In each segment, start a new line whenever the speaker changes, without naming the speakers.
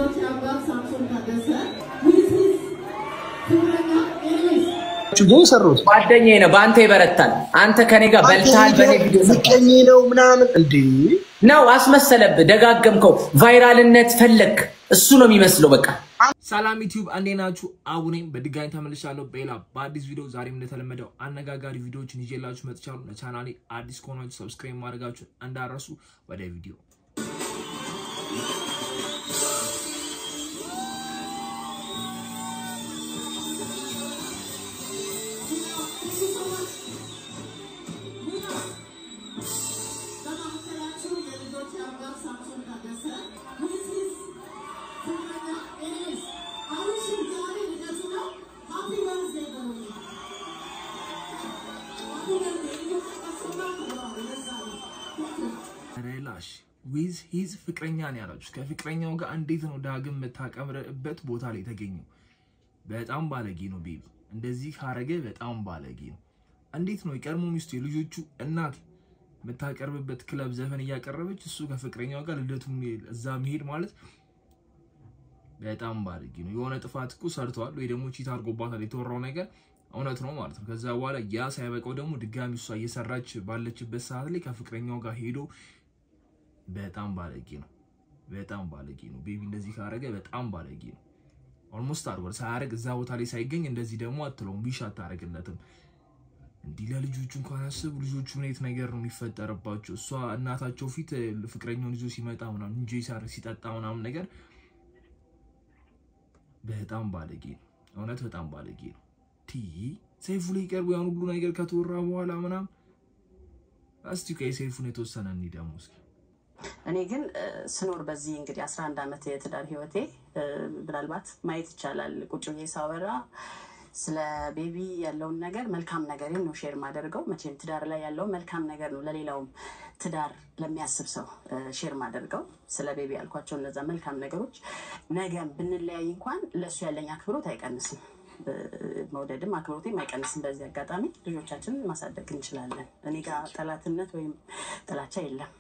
የልጆች አባት ሳምሶን ታደሰ with his ፍቅረኛ ኤልስ
ግን ሰሩት
ጓደኛዬ ነው። በአንተ ይበረታል። አንተ ከኔ ጋር በልተሃል። በኔ ቪዲዮ ሰርተሃል።
ምቀኝ ነው ምናምን እንዴ
ነው አስመሰለብህ። ደጋገምከው። ቫይራልነት ፈለግ። እሱ ነው የሚመስለው። በቃ
ሰላም ዩቲዩብ እንዴት ናችሁ? አቡ ነኝ። በድጋሚ ተመልሻለሁ በሌላ በአዲስ ቪዲዮ። ዛሬም እንደተለመደው አነጋጋሪ ቪዲዮዎችን ይዤላችሁ መጥቻለሁ። ለቻናሌ አዲስ ከሆናችሁ ሰብስክራይብ ማድረጋችሁን እንዳረሱ። ወደ ቪዲዮ
በማዕከላችሁ የልጆች አባት ሳምሶን ታደሰ with his ፍቅረኛ ኤልስ አብርሽም ዛሬ ልደቱ ነው። ሃፒ በርዝዴይ በሉልኝ። ሃፒ በርዝዴይ እየተቀሰማ ነው ለዛ ነው
ሬላሽ ዊዝ ሂዝ ፍቅረኛ ነው ያላችሁ። ከፍቅረኛው ጋር እንዴት ነው ዳግም የምታቀምርበት ቦታ ላይ የተገኘው? በጣም ባለጌ ነው ቤቢ። እንደዚህ ካረገ በጣም ባለጌ ነው። እንዴት ነው የቀድሞ ሚስቱ የልጆቹ እናት የምታቀርብበት ክለብ ዘፈን እያቀረበች እሱ ከፍቅረኛው ጋር ልደቱ እዛ መሄድ ማለት በጣም ባለጌ ነው። የሆነ ጥፋት እኮ ሰርተዋል ወይ ደግሞ ቺት አድርጎባታል። የተወራው ነገር እውነት ነው ማለት ነው። ከዛ በኋላ ያ ሳይበቃው ደግሞ ድጋሚ እሷ እየሰራች ባለችበት ሰዓት ላይ ከፍቅረኛው ጋር ሄዶ በጣም ባለጌ ነው። በጣም ባለጌ ነው። ቤቢ እንደዚህ ካረገ በጣም ባለጌ ነው። ኦልሞስት አድርጓል። ሳያደርግ እዛ ቦታ ላይ ሳይገኝ እንደዚህ ደግሞ አትለውም። ቢሽ አታደርግለትም። እንዲህ ለልጆቹ እንኳን አስቡ። ልጆቹ ምን አይነት ነገር ነው የሚፈጠርባቸው? እሷ እናታቸው ፊት ፍቅረኛውን ይዞ ሲመጣ ምናምን እንጂ ሲያደርግ ሲጠጣ ምናምን ነገር በጣም ባለጌ ነው። እውነት በጣም ባለጌ ነው። ቲ ሰይፉ ላይ ቀርቦ ያን ሁሉ ነገር ከተወራ በኋላ ምናምን እስቲ ቆይ ሰይፉን የተወሰነ እንሂድ ደግሞ እስኪ
እኔ ግን እ፣ ስኖር በዚህ እንግዲህ 11 ዓመት የትዳር ህይወቴ እ፣ ምናልባት ማየት ይቻላል። ቁጭ ብዬ ሳወራ ስለ ቤቢ ያለውን ነገር መልካም ነገርን ነው ሼር ማደርገው። መቼም ትዳር ላይ ያለው መልካም ነገር ነው ለሌላውም ትዳር ለሚያስብ ሰው እ፣ ሼር ማደርገው ስለ ቤቢ ያልኳቸው እነዛ መልካም ነገሮች ነገም ብንለያይ እንኳን ለእሱ ያለኝ አክብሮት አይቀንስም። እ፣ መውደድም አክብሮቴም አይቀንስም። በዚህ አጋጣሚ ልጆቻችንን ማሳደግ እንችላለን። እኔ ጋር ጠላትነት ወይም ጥላቻ የለም።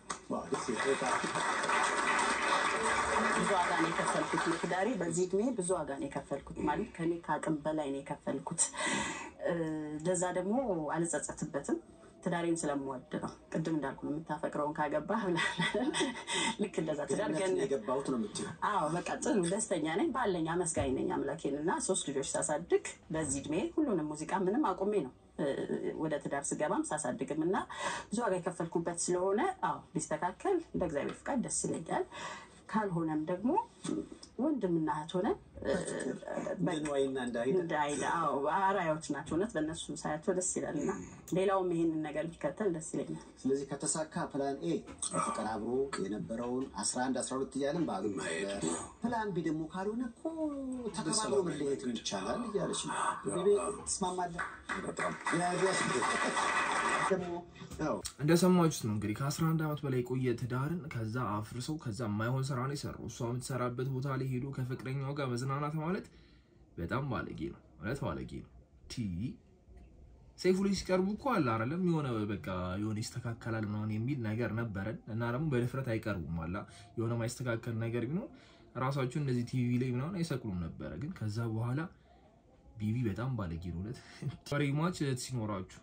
ብዙ ዋጋ ነው የከፈልኩት ለትዳሬ። በዚህ እድሜ ብዙ ዋጋ ነው የከፈልኩት ማለት ከኔ ከአቅም በላይ ነው የከፈልኩት። እ፣ ለዛ ደግሞ አልጸጸትበትም። ትዳሬን ስለምወድ ነው። ቅድም እንዳልኩ ነው የምታፈቅረውን ካገባህ ብለህ ልክ እንደዛ ትዳር ገን
የገባሁት ነው የምትይው
አዎ በቃ ጥሩ ደስተኛ ነኝ ባለኝ አመስጋኝ ነኝ አምላኬን እና ሶስት ልጆች ሳሳድግ በዚህ እድሜ ሁሉንም ሙዚቃ ምንም አቁሜ ነው እ፣ ወደ ትዳር ስገባም ሳሳድግም እና ብዙ ዋጋ የከፈልኩበት ስለሆነ አዎ ቢስተካከል እንደ እግዚአብሔር ፍቃድ ደስ ይለኛል። ካልሆነም ደግሞ ወንድምና እህት ሆነን እ፣ በቃ
ንዋይና እንዳይ
እንደ አይደ አዎ አራያዎች ናቸው። እውነት በእነሱ ሳያቸው ደስ ይላል እና ሌላውም ይሄንን ነገር ቢከተል ደስ ይለኛል።
ስለዚህ ከተሳካ ፕላን ኤ ፍቅር አብሮ የነበረውን 11 12 እያለን ባሉ ነበር። ፕላን ቢ ደግሞ ካልሆነ እኮ ተከባብሮ መለየት ይቻላል እያለች ነው። ቤቤ ትስማማለህ? የያዟት ደግሞ ያው
እንደሰማችሁት ነው እንግዲህ ከ11 ዓመት በላይ የቆየ ትዳርን ከዛ አፍርሰው ከዛ የማይሆን ስራ ነው የሰራው። እሷ የምትሰራበት ቦታ ላይ ሄዶ ከፍቅረኛው ጋር መዝናናት ማለት በጣም ባለጌ ነው፣ እውነት ባለጌ ነው። ቲ ሰይፉ ላይ ሲቀርቡ እኮ አለ አይደለም የሆነ በቃ የሆነ ይስተካከላል ምናምን የሚል ነገር ነበረን እና ደግሞ በድፍረት አይቀርቡም አላ የሆነ ማይስተካከል ነገር ቢኖር ራሳቸው እንደዚህ ቲቪ ላይ ምናምን አይሰቅሉም ነበረ። ግን ከዛ በኋላ ቢቢ በጣም ባለጌ ነው እውነት። ሪ ማች ሲኖራችሁ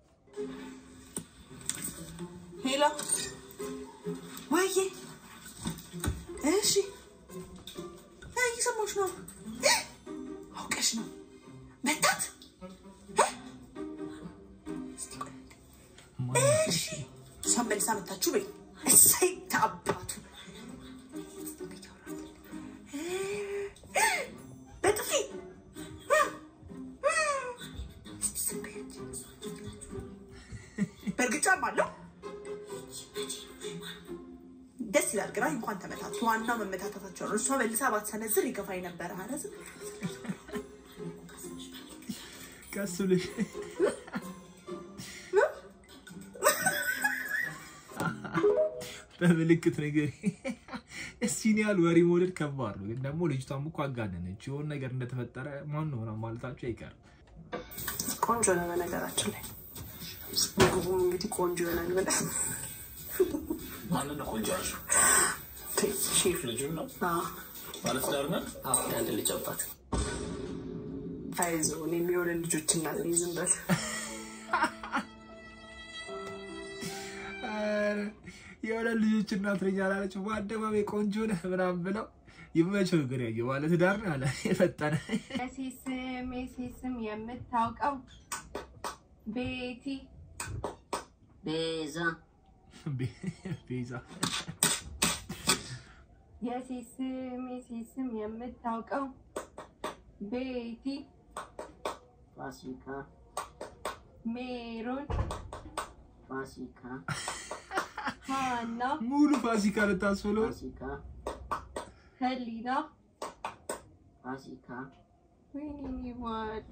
ሄሎ ወይዬ፣ እሺ እ፣ እየሰማሁሽ ነው። እ፣ አውቀሽ ነው መታት። እ? እስቲ ቆይ፣ እሺ፣ እሷን መልሳ መታችሁ በይ። እሰይ ተአባቱ እ፣ እ፣ በጥፊ እ፣ እ፣ እስቲ ዝም በይ አንቺ። በእርግጫም አለው ደስ ይላል። ግን አይ እንኳን ተመታቱ። ዋናው መመታታታቸው ነው። እሷ መልሳ ባትሰነዝር ይገፋኝ ነበረ። ኧረ ዝም
ቀስ ብለሽ በምልክት ነገር እሲን ያህል ወሬ መውደድ ከባድ ነው። ግን ደግሞ ልጅቷም እኮ አጋነነች። የሆነ ነገር እንደተፈጠረ ማን ነው ምናምን ማለታቸው አይቀርም።
ቆንጆ ነው በነገራችን ላይ ምግቡ እንግዲህ ቆንጆ ይሆናል ብለህ
ሼፍ
ልጁን ነው
አዎ።
ባለትዳር ናት።
አንድ ልጅ አባት
አይዞህ እኔ የሚሆንን ልጆች እናት ነኝ። ዝም በል
ኧረ የሆነ ልጆች እናት ነኝ አላለችም። በአደባባይ ቆንጆ ነህ ምናምን ብለው ይመቸው ግን ያየ ባለትዳር ነው አለ የፈጠነ
የሴስም የሴስም የምታውቀው ቤቲ
ቤዛ
ቤዛ
የሴስም የሴስም የምታውቀው ቤቲ
ፋሲካ
ሜሮን
ፋሲካ
ሃና
ሙሉ ፋሲካ ልታስብለው
ፋሲካ
ህሊና
ፋሲካ
ወይኔ ይዋል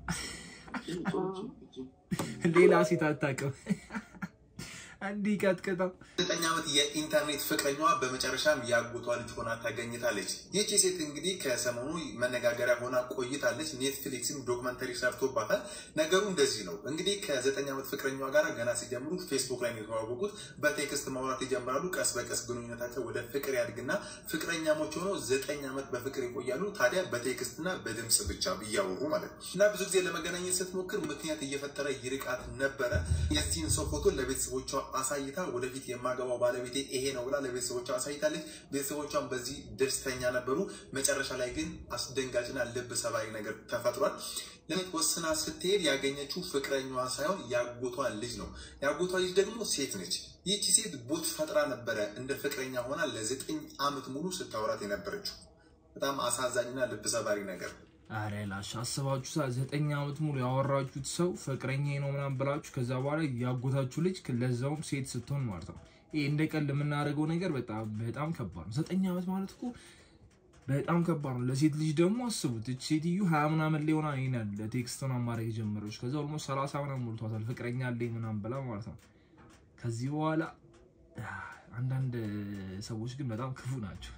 ሌላ ሴት አታውቅም። እንዲህ ቀጥቅጠው
ዘጠኝ ዓመት የኢንተርኔት ፍቅረኛዋ በመጨረሻም ያጎቷ ልጅ ሆና ታገኝታለች። ይህቺ ሴት እንግዲህ ከሰሞኑ መነጋገሪያ ሆና ቆይታለች። ኔትፍሊክስም ዶክመንተሪ ሰርቶባታል። ነገሩ እንደዚህ ነው እንግዲህ ከዘጠኝ ዓመት ፍቅረኛዋ ጋር ገና ሲጀምሩት ፌስቡክ ላይ ነው የተዋወቁት። በቴክስት ማውራት ይጀምራሉ። ቀስ በቀስ ግንኙነታቸው ወደ ፍቅር ያድግና ፍቅረኛሞች ሆነው ዘጠኝ ዓመት በፍቅር ይቆያሉ። ታዲያ በቴክስትና በድምፅ ብቻ እያወሩ ማለት ነው እና ብዙ ጊዜ ለመገናኘት ስትሞክር ምክንያት እየፈጠረ ይርቃት ነበረ። የዚህን ሰው ፎቶ ለቤተሰቦቿ አሳይታ ወደፊት የማገባው ባለቤቴ ይሄ ነው ብላ ለቤተሰቦቿ አሳይታለች። ቤተሰቦቿን በዚህ ደስተኛ ነበሩ። መጨረሻ ላይ ግን አስደንጋጭና ልብ ሰባሪ ነገር ተፈጥሯል። ለኔት ወስና ስትሄድ ያገኘችው ፍቅረኛዋ ሳይሆን ያጎቷ ልጅ ነው። ያጎቷ ልጅ ደግሞ ሴት ነች። ይህቺ ሴት ቦት ፈጥራ ነበረ እንደ ፍቅረኛ ሆና ለዘጠኝ ዓመት ሙሉ ስታወራት የነበረችው። በጣም አሳዛኝና ልብ ሰባሪ ነገር
አረ ላሽ አስባችሁ ሳ ዘጠኝ ዓመት ሙሉ ያወራችሁት ሰው ፍቅረኛ ነው ምናምን ብላችሁ ከዛ በኋላ ያጎታችሁ ልጅ ለዛውም ሴት ስትሆን ማለት ነው። ይህ እንደ ቀልድ የምናደርገው ነገር በጣም በጣም ከባድ ነው። ዘጠኝ ዓመት ማለት እኮ በጣም ከባድ ነው። ለሴት ልጅ ደግሞ አስቡት። እች ሴትዮ ሀያ ምናምን ላይ ሆና ይሄን ያለ ቴክስት ምናምን ማድረግ የጀመረች ከዛ ኦልሞስት ሰላሳ ምናምን ሞልቷታል ፍቅረኛ አለኝ ምናምን ብላ ማለት ነው። ከዚህ በኋላ አንዳንድ ሰዎች ግን በጣም ክፉ ናቸው።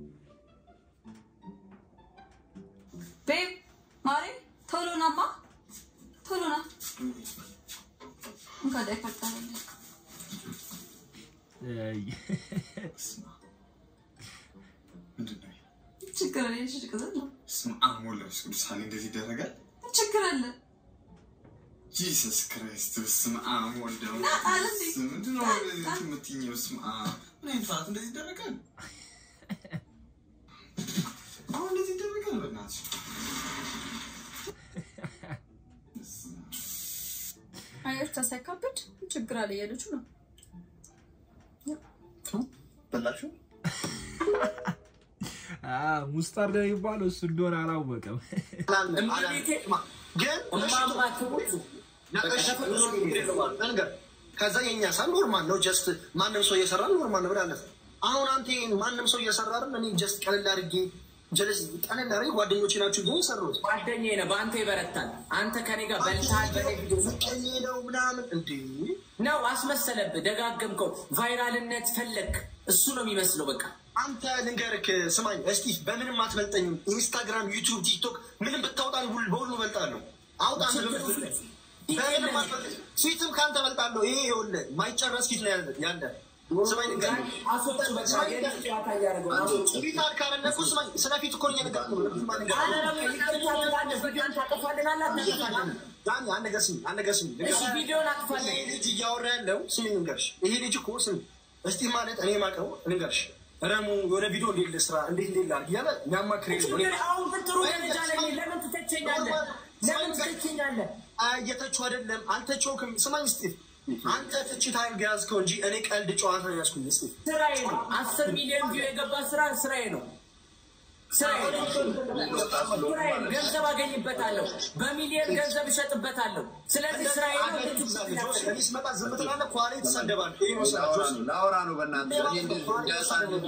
ቤብ ማሬ ቶሎ ናማ ቶሎ ና እንካ ዳይፐር ጣለልኝ ችግር አለ የሽ ቅዘት ነው
ስም አሞላሽ ቅዱሳን እንደዚህ ይደረጋል?
ችግር አለ
ጂሰስ ክራይስት በስመ አብ ወልደ
ና ጣል እንዴ
ምንድን ነው እንደዚህ የምትይኘው? በስመ አብ ምን አይነት ሰዓት እንደዚህ ይደረጋል? አሁን እንደዚህ ይደረጋል? በእናትሽ
አየር ተሳይካብድ ችግር አለ እያለችው ነው
በላችሁ
ሙስታርድ የሚባለው እሱ እንደሆነ አላወቀም።
ነገር ከዛ የኛ ሳ ኖርማል ነው። ጀስት ማንም ሰው እየሰራ ኖርማል ነው ብላለፍ። አሁን አንተ ይሄን ማንም ሰው እየሰራ አይደል? እኔ ጀስት ቀለል አድርጌ ጀለስ ቀለል አድርጌ ጓደኞቼ ናችሁ ግን የሰሩት
ጓደኛዬ ነው። በአንተ ይበረታል። አንተ ከኔ ጋር በልተሃል። በኔ ቪዲዮ
ፍቅረኛ ነው ምናምን እንዴ
ነው አስመሰለብህ። ደጋገምከው። ቫይራልነት ፈለግ። እሱ ነው የሚመስለው በቃ
አንተ ልንገርክ፣ ስማኝ እስቲ በምንም አትበልጠኝም። ኢንስታግራም፣ ዩቲዩብ፣ ቲክቶክ ምንም ብታወጣን ሁሉ በሁሉ እበልጣለሁ። አውጣ በምንም አትበልጠኝ። ፊትም ከአንተ እበልጣለሁ። ይሄ ይኸውልህ ማይጨረስ ፊት ነው ያለ ያለ ስማኝ ልንገርህ፣
አስወጡ በቃ የልጅ ጨዋታ እያደረገው ነው። አስወጡ።
ፊት አልካለነ እኮ ስማኝ፣ ስለ ፊት እኮ ነው እየነገርኩህ ነው። ፊት ማን
አረ ደግሞ ይቅርታ ትላለህ። ቪዲዮን ታጠፋልናለህ አታጠፋልንም?
ዳኒ አንድ ነገር ስሚ፣ አንድ ነገር ስሚ።
እሺ ቪዲዮን አጥፋልኝ።
ይሄ ልጅ እያወራ ያለው ስሚ ልንገርሽ፣ ይሄ ልጅ እኮ ስሚ እስቲ ማለት እኔ ማቀው ልንገርሽ፣ ረሙ የሆነ ቪዲዮ እንዴት ልስራ እንዴት እንዴት ላድርግ እያለ የሚያማክር
ችግር አሁን ግን ጥሩ ደረጃ ላይ ነኝ። ለምን ትተቸኛለህ? ለምን ትተቸኛለህ?
እየተቹ አይደለም አልተቸውክም። ስማኝ እስቲ አንተ ትችት አድርገህ ያዝከው እንጂ እኔ ቀልድ ጨዋታ ነው ያዝኩኝ። እስቲ
ስራዬ ነው። አስር ሚሊዮን ቪው የገባ ስራ ስራዬ ነው። ስራዬ ነው። ስራዬ ነው። ገንዘብ አገኝበታለሁ። በሚሊዮን ገንዘብ እሸጥበታለሁ። ስለዚህ ስራዬ ነው።
እኔ ስመጣ ዝም ትላለህ፣ ከኋላ ትሳደባለህ። ይሄ ነው ስራቸው።
ላውራ ነው በእናትህ እኔ እንደዚህ እንዳሳድግ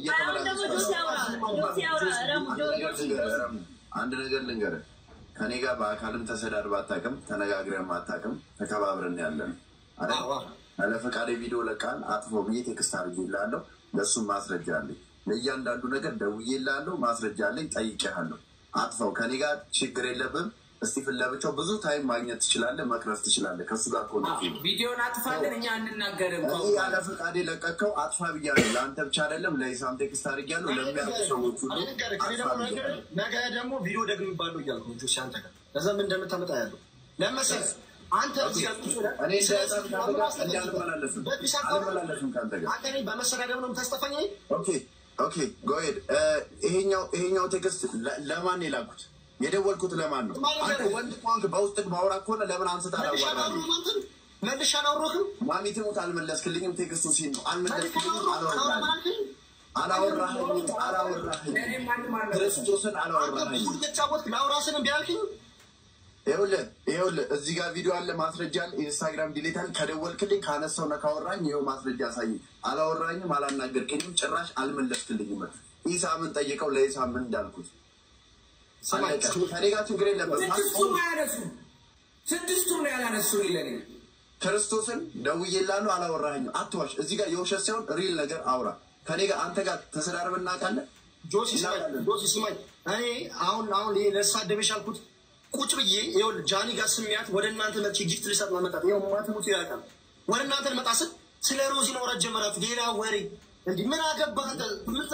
አንድ ነገር ልንገርህ፣ ከኔ ጋር በአካልም ተሰዳድባ አታውቅም፣ ተነጋግረን አታውቅም። ተከባብረን ያለን አይደል? ያለ ፈቃድ ቪዲዮ ለቃል አጥፎ ብዬ ቴክስት አድርጌልሃለሁ። ለእሱም ማስረጃ አለኝ። ለእያንዳንዱ ነገር ደውዬልሃለሁ፣ ማስረጃ አለኝ። ጠይቄሃለሁ። አጥፈው ከኔ ጋር ችግር የለብም። እስቲፍን ለብቻው ብዙ ታይም ማግኘት ትችላለህ፣ መቅረፍ ትችላለህ። ከሱ ጋር ከሆነ
ቪዲዮን አጥፋልን፣ እኛ አንናገርም።
እኔ ያለ ፈቃድ የለቀቀው አጥፋ ብያለሁ። ለአንተ ብቻ አይደለም ለኢሳም ቴክስት አድርጊያለሁ። ለሚያውቁ ሰዎች ሁሉ አጥፋ ብያለሁ።
ነገ ደግሞ ቪዲዮ ደግሞ ይባሉ እያልኩ ነው ጆሲ አንተ ጋር ከዛ ምን እንደምታመጣ ያለው ለመሰለህ አንተ እዚህ ጋር ቁጭ ብለህ
እኔ እንዳያጣም ከአንተ ጋር እኔ አልመላለስም አልመላለስም ከአንተ ጋር
አንተ እኔን በመሰዳደብ ነው የምታስጠፋኝ?
ኦኬ ኦኬ ጎሄድ ይሄኛው ይሄኛው ቴክስት ለ- ለማን ነው የላኩት? የደወልኩት ለማን ነው? አንተ ወንድ ከሆንክ በውስጥ ማውራት ከሆነ ለምን አንስት አላዋራም?
መልሼ አላወራሁም።
ማሚ ትሙት አልመለስክልኝም። ቴክስቱ ሲል ነው አልመለስክልኝም። አላወራህም አላወራህኝም አላወራህኝም ክርስቶስን አላወራህኝም።
ተጫወትክ ላውራ ስል እምቢ አልከኝ።
ይኸውልህ ይኸውልህ እዚህ ጋር ቪዲዮ አለ፣ ማስረጃ አለ። ኢንስታግራም ዲሌታል ከደወልክልኝ ካነሳው ነው ካወራኝ፣ ይኸው ማስረጃ አሳየኝ። አላወራኝም፣ አላናገርከኝም፣ ጭራሽ አልመለስክልኝም። ኢሳምን ጠይቀው ለኢሳም ምን እንዳልኩት አለቀ። ከኔ ጋር ችግር የለበትም።
ስድስቱም አያነሱም። ስድስቱም ነው ያላነሱ ለኔ
ክርስቶስን ደውዬልሃለሁ፣ አላወራኸኝም። አትዋሽ። እዚህ ጋር የውሸት ሳይሆን ሪል ነገር አውራ። ከኔ ጋር አንተ ጋር ተሰዳርበን እናውቃለን።
ጆሲ ስማኝ፣ ጆሲ ስማኝ። እኔ አሁን አሁን ይሄ ለሳደበሽ አልኩት ቁጭ ብዬ ይኸውልህ ጃኒ ጋር ስሚያት ወደ እናንተ መጥቼ ጊፍት ልሰጥ ነው መጣት። ይኸው ማትሙት ያውቃል። ወደ እናንተ ልመጣ ስል ስለ ሮዚ ማውራት ጀመራት። ሌላ ወሬ እንዲህ ምን አገባህ አንተ? ምን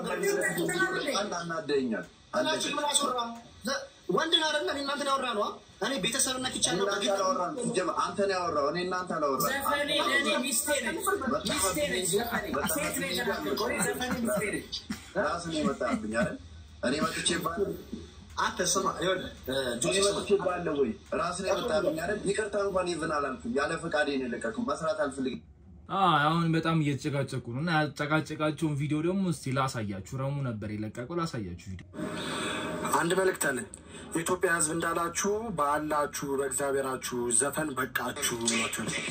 አንድ አናደኛል።
እናንቺ ምን አስወራ? ወንድን አይደለ እኔ እናንተን ያወራ ነው። እኔ ቤተሰብና ኪቻለሁ
እናንተ አላወራም። ሲጀመር አንተ ነው ያወራው፣ እኔ እናንተ አላወራም።
ዘፈኔ ለእኔ ሚስቴ ነች። ሚስቴ ነች። ዘፈኔ ሴት ነው የተናገርኩት። እኔ ዘፈኔ ሚስቴ ነች።
ራስን የመጣብኝ አይደል? እኔ መጥቼ ባለ
አንተ ስማ፣ ይኸውልህ
እኔ መጥቼ ባለ ወይ ራስን የመጣብኝ አይደል? ይቅርታ እንኳን ይብን አላልኩም። ያለ ፈቃዴ ነው የለቀቅኩት። መስራት አልፈልግም።
አሁን በጣም እየተጨቃጨቁ ነው እና ያጨቃጨቃቸውን ቪዲዮ ደግሞ እስቲ ላሳያችሁ። ረሙ ነበር የለቀቀው። ላሳያችሁ ቪዲዮ
አንድ መልእክት አለኝ። የኢትዮጵያ ሕዝብ እንዳላችሁ በአላችሁ በእግዚአብሔራችሁ ዘፈን በቃችሁ ብሏቸው ነው።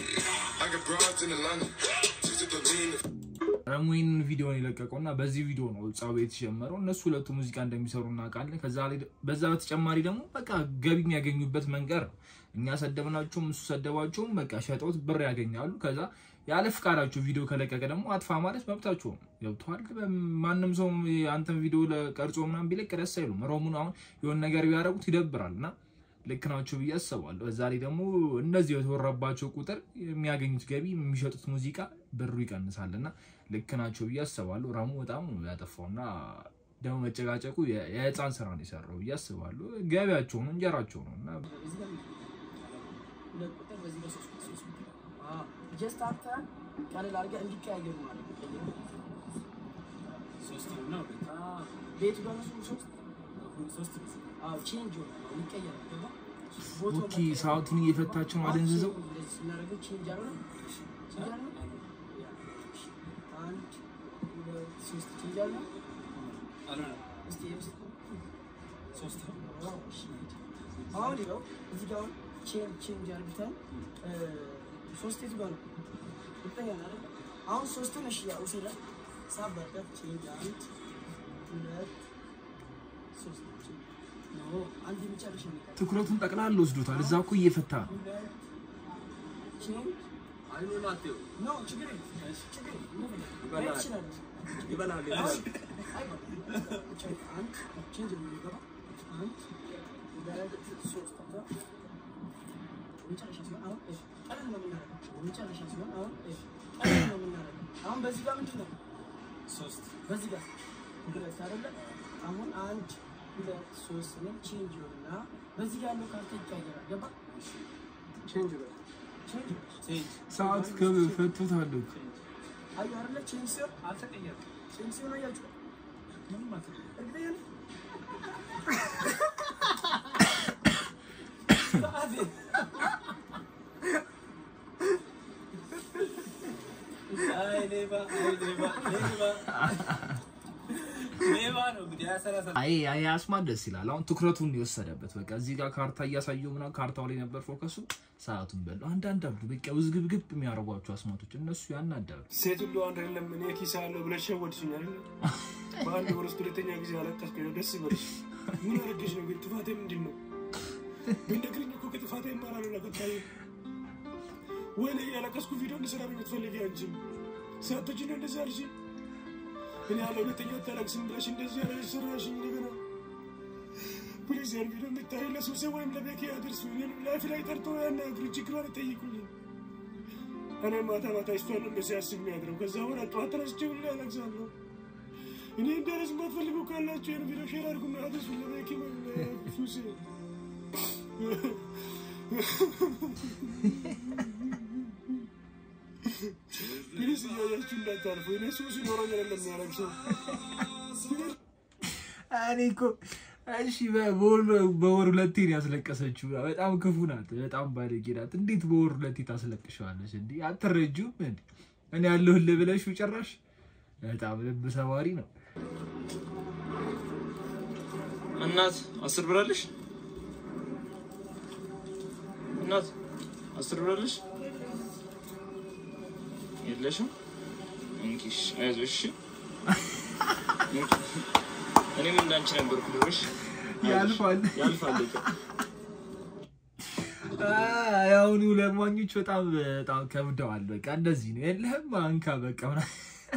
ረሙ ይህንን ቪዲዮ ነው የለቀቀው እና በዚህ ቪዲዮ ነው ጸቡ የተጀመረው። እነሱ ሁለቱ ሙዚቃ እንደሚሰሩ እናውቃለን። ከዛ ላይ በዛ በተጨማሪ ደግሞ በቃ ገቢ የሚያገኙበት መንገድ ነው። እኛ ሰደብናቸውም እሱ ሰደባቸውም በቃ ሸጠውት ብር ያገኛሉ። ከዛ ያለ ፍቃዳቸው ቪዲዮ ከለቀቀ ደግሞ አጥፋ ማለት መብታቸው ነው። ገብተዋል። ማንም ሰው አንተን ቪዲዮ ቀርጾ ምናምን ቢለቅ ደስ አይሉም። ሮሙን አሁን የሆነ ነገር ቢያደርጉት ይደብራል እና ልክ ናቸው ብዬ አስባለሁ። በዛ ላይ ደግሞ እነዚህ የተወራባቸው ቁጥር የሚያገኙት ገቢ የሚሸጡት ሙዚቃ ብሩ ይቀንሳል እና ልክ ናቸው ብዬ አስባለሁ። ረሙ በጣም ነው ያጠፋው እና ደግሞ መጨቃጨቁ የህፃን ስራ ነው የሰራው ብዬ አስባለሁ። ገቢያቸው ነው እንጀራቸው ነው እና
ጀስት አንተ ቀለል አድርገህ እንዲቀያየሩ ማለት ነው። ቤቱ በራሱ ሶስት ሶስት ቼንጅ ሆነ ይቀየራል። ገባ
ኦኬ ሰዓቱን እየፈታቸው ነው አደንዝዘው
እንደዚህ ስናደርገው ቼንጅ አለ ቼንጅ አለ አንድ ሁለት ሶስት ቼንጅ አለ እስቲ የምስል ሶስት አሁን ይኸው እዚህ ጋር አሁን ቼንጅ ቼንጅ አድርግተን ሶስት የቱ ጋር ነው? ሁለተኛ ነው አይደል? አሁን ሶስቱን እሺ ያው ሲለ ሳበበት ቼንጅ አንድ ሁለት ሶስት ኖ አንድ የመጨረሻ ነው።
ትኩረቱን ጠቅላላ ወስዶታል። እዛ እኮ እየፈታ ነው።
ቼንጅ ኖ ችግር የለም ችግር የለም
ይበላል።
ይችላል
ይበላል፣
አሁን
ይበላል።
አይበላም። አንድ ቼንጅ ነው የሚገባ አንድ ሁለት ሶስት ከዛ መጨረሻ ሲሆን አሁን እሺ ቀለል ነው የምናደርገው። መጨረሻ ሲሆን አሁን እሺ ቀለል ነው የምናደርገው። አሁን በዚህ ጋር ምንድን ነው ሶስት በዚህ ጋር ሁለት አይደለ? አሁን አንድ ሁለት ሶስት ነው ቼንጅ ይሆንና በዚህ ጋር ያለው ካርታ ይቀየራል። ገባ
ቼንጅ በል።
ቼንጅ
ሰዓት ከፈቱታል እኮ
አየሁ አይደለ? ቼንጅ ሲሆን አልተቀየረም። ቼንጅ ሲሆን አያችሁ ምንም አልተቀየረም። እርግጠኛ ነህ?
አይ ሌባ፣ አይ ሌባ፣ ሌባ። ሌባ ነው እንግዲህ ያሰላሰ
አይ አይ አስማት ደስ ይላል። አሁን ትኩረቱን የወሰደበት በቃ እዚህ ጋር ካርታ እያሳየው ምናምን ካርታው ላይ ነበር ፎከሱ። ሰዓቱን በለው። አንዳንድ አሉ በቃ ውዝግብግብ የሚያደርጓቸው አስማቶች እነሱ ያናዳሉ።
ሴት ሁሉ አንድ አይደለም። እኔ ኪስ አለው ብለሽ ሸወድሽኝ አይደል? በአንድ ወር ውስጥ ሁለተኛ ጊዜ አለቀስኩኝ ነው። ደስ ይበልሽ። ምን አድርገሽ ነው ግን? ጥፋቴ ምንድን ነው? ብነግሪኝ እኮ ከጥፋቴ እማራለሁ ለቀጣዩ። ወይኔ ያለቀስኩ ቪዲዮ እንድሰራ ነው የምትፈልጊ አንቺም ሳቶች ነው እንደዚህ አልሽኝ። እኔ ያለ ሁለተኛ አታለቅስም ብለሽ እንደዚህ ያለ ሰራሽኝ። እንደገና ፕሊዝ ያን ቪዲዮ የምታዩ ለሱሴ ወይም ለቤኪ አድርሱ። እኔንም ላይፍ ላይ ጠርቶ ያናግሩ፣ ችግሯን ይጠይቁልኝ። እኔ ማታ ማታ እሷን ነው ሲያስብ የሚያድረው። ከዛ በኋላ ጠዋት ተነስቼ ሁሌ አለቅሳለሁ። እኔ እንዳረስ የማትፈልጉ ካላችሁ ያን ቪዲዮ ሼር አድርጉና አድርሱ ለቤኪ ወይም ለሱሴ። ፕሊዝ እያያችሁ እንዳታልፉ። እኔ ሱስ ይኖረኝ አይደለም የሚያለቅሰው
እኔ እኮ እሺ በወር በወር ሁለቴ ነው ያስለቀሰችው። በጣም ክፉ ናት፣ በጣም ባለጌ ናት። እንዴት በወር ሁለቴ ታስለቅሸዋለች? እንዲ አትረጁም እንዲ እኔ ያለሁልህ ብለሽ ጭራሽ በጣም ልብ ሰባሪ ነው።
እናት አስር ብር አለሽ? እናት አስር ብር አለሽ? የለሽም? እንኪሽ አይዞሽ። እንኪ። እኔም እንዳንቺ ነበርኩ ድሮሽ።
ያልፋል
ያልፋል።
የአሁኑ ለማኞች በጣም በጣም ከብደዋል። በቃ እንደዚህ ነው። የለህም አንካ በቃ ምናምን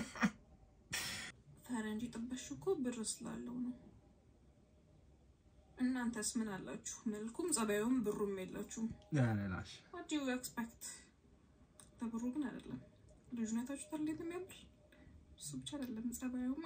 ፈረንጅ ጥበሽ እኮ ብር ስላለው ነው። እናንተስ ምን አላችሁ? መልኩም ጸባዩም ብሩም የላችሁም።
ያለላሽ
ዋት ዱ ዩ ኤክስፔክት? በብሩ ግን አይደለም። ልዩነታችሁ ታል እንዴት የሚያምር እሱ ብቻ አይደለም ጸባዩም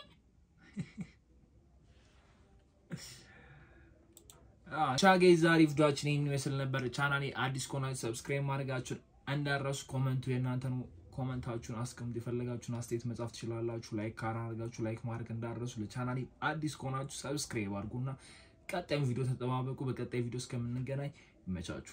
ቻጌ ዛሬ ቪዲዮችን ይህን ይመስል ነበር። ቻናሌ አዲስ ከሆናችሁ ሰብስክራይብ ማድረጋችሁን እንዳረሱ። ኮመንቱ የእናንተ ነው። ኮመንታችሁን አስቀምጡ። የፈለጋችሁን አስተያየት መጻፍ ትችላላችሁ። ላይክ ካላደረጋችሁ ላይክ ማድረግ እንዳረሱ። ለቻናሌ አዲስ ከሆናችሁ ሰብስክራይብ አድርጉና ቀጣዩን ቪዲዮ ተጠባበቁ። በቀጣይ ቪዲዮ እስከምንገናኝ ይመቻችሁ።